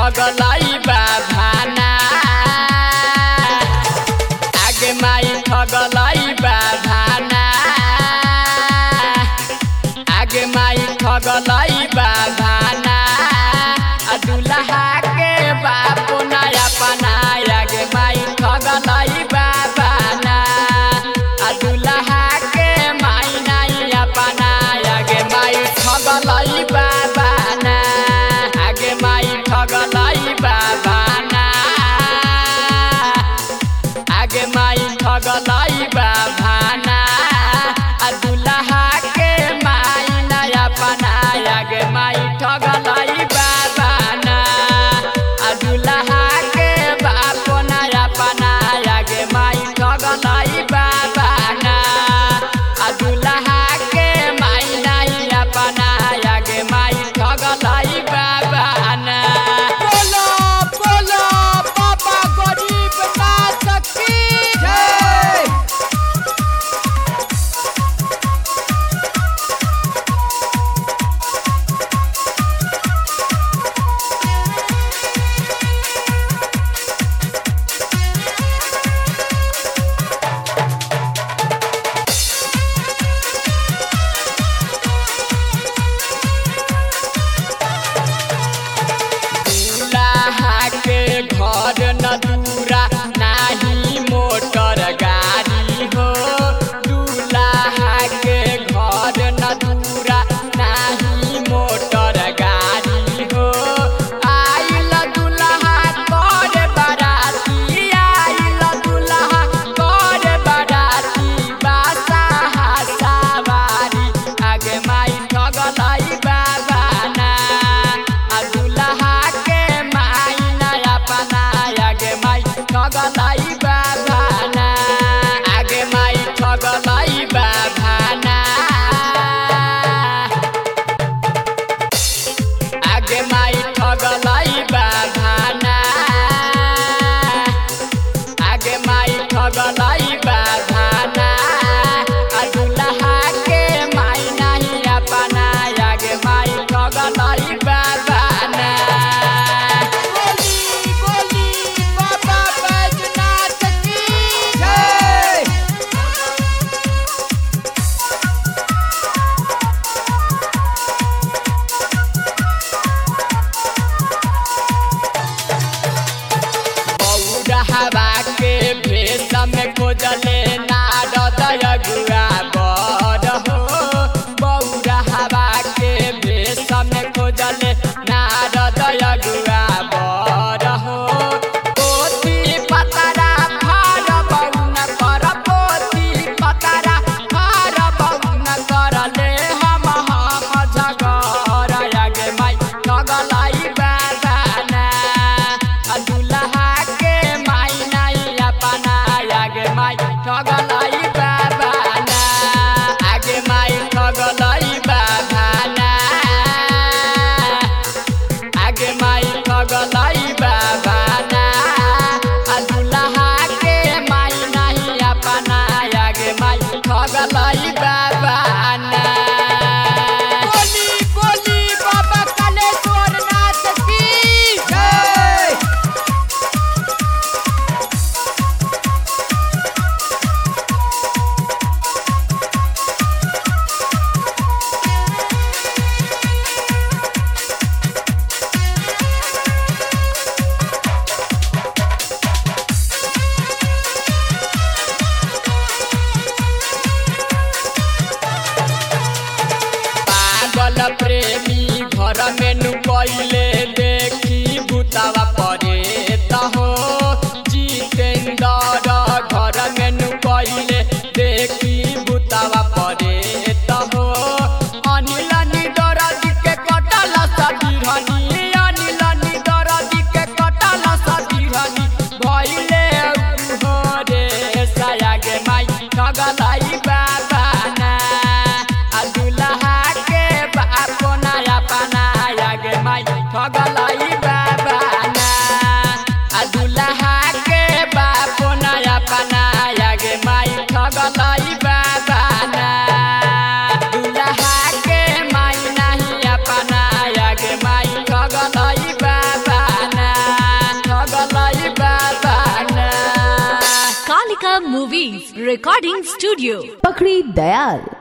ठगलाई बाभाना आगे माई ठगलाई बाभाना आगे माई ठगलाई बाभाना आ दुल्हा के बापू नया पनाया आगे माई ठगलाई बाभाना आ दुल्हा के माई नया पनाया आगे माई ठगलाई बाबाना आगे माई ठगलाई बाबाना आगे माई ठगलाई बाबाना आ दुल्हा के माई नया पनाया आगे माई ठगलाई बाबाना आ दुल्हा के बाप नया पनाया आगे माई ठगलाई बाबाना आ दुल्हा के माई नया पनाया आगे माई ठगलाई बाबाना बोलो बोलो बाबा गरीब नाथ की जय दूल्हा के घर न दूरा नाही मोटर गाड़ी हो दूल्हा के घर न दूरा नाही मोटर गाड़ी हो आइल दूल्हा कर बराती आइल दूल्हा कर बराती बासा सवारी आगे माई ठगलाई बाबाना आ दुल्हा के माई नया पना आगे माई ठगलाई बाबाना आगे माई ठगलाई बाबाना आगे माई ठगलाई बाबाना आगे माई ठगलाई बाबाना आ दुल्हा के माई नहीं अपना आगे माई ठगलाई बाबाना बोली बोली बाबा बैजनाथ की जय बौरहवा के भेष में खोजले नारद अगुआ बड़ हो बौरहवा के भेष में खोजले नारद अगुआ बड़ हो पोथी पतरा फार बौन कर पोथी पतरा फार बौन कर ले हम हम झगर आगे माई ठगलाई बाबाना आ दुल्हा के माई नहीं अपना आगे माई ठगलाई बाबाना आगे माई ठगलाई बाबाना आगे माई ठगलाई बाबाना आ दुल्हा के माई नहीं अपना आगे माई ठगलाई बाबाना बोली बोली बाबा कालेश्वर नाथ की जय पागल प्रेमी घर में नुकैले देखी भूतावा परे हो जितेंद्र घर में नुकैले देखी भूतावा परे हो अनिल निदरद के कटल सदिरनी अनिल निदरद के कटल सदिरनी भइले हो रे सायागे माई ठगलाई बाबाना आ दुल्हा के बाप नया पना आगे माई ठगलाई बाबाना आ दुल्हा के बाप नया पना आगे माई ठगलाई बाबाना दुल्हा के माई नहीं अपना आगे माई ठगलाई बाबाना Recording Studio. पकड़ी दयाल